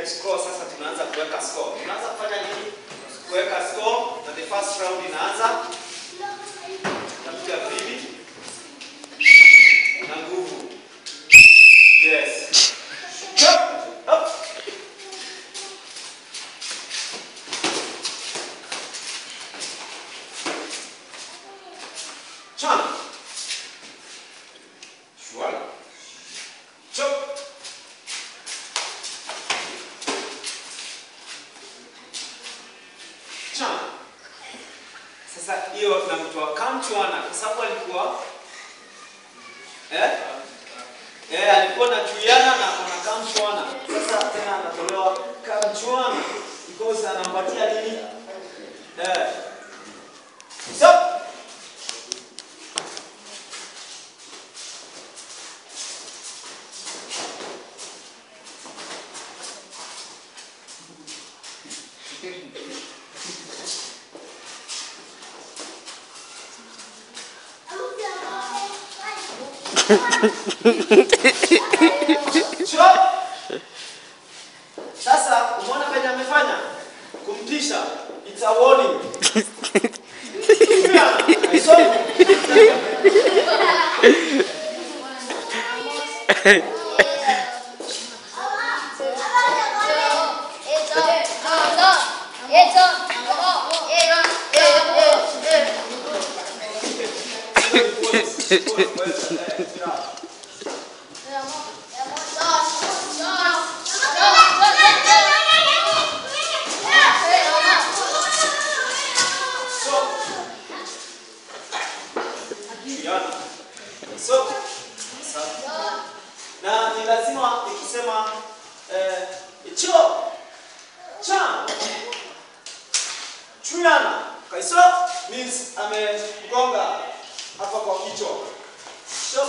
score sasa tunaanza kuweka score. Tunaanza kufanya nini? Kuweka score na the first round inaanza. Napiga pili. Na nguvu. Yes. Chop. Up. Chana. Shwala. Chop. Chana. Sasa hiyo namtoa kamchwana kwa sababu alikuwa eh? Eh, alikuwa na chuyana na kuna kamchwana. Sasa tena anatolewa kamchwana because anampatia nini? Eh. Stop. Chop. Sasa umeona venye amefanya kumtisha, it's a warning. Pia, aisomo. So, Yana. So, sasa. na ni lazima ikisema eh, cho cha chuyana kaiso means amegonga hapa kwa kichwa so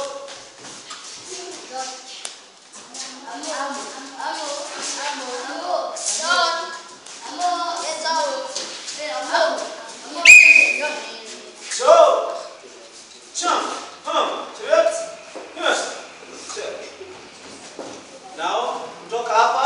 so cha hum chot yes now kutoka hapa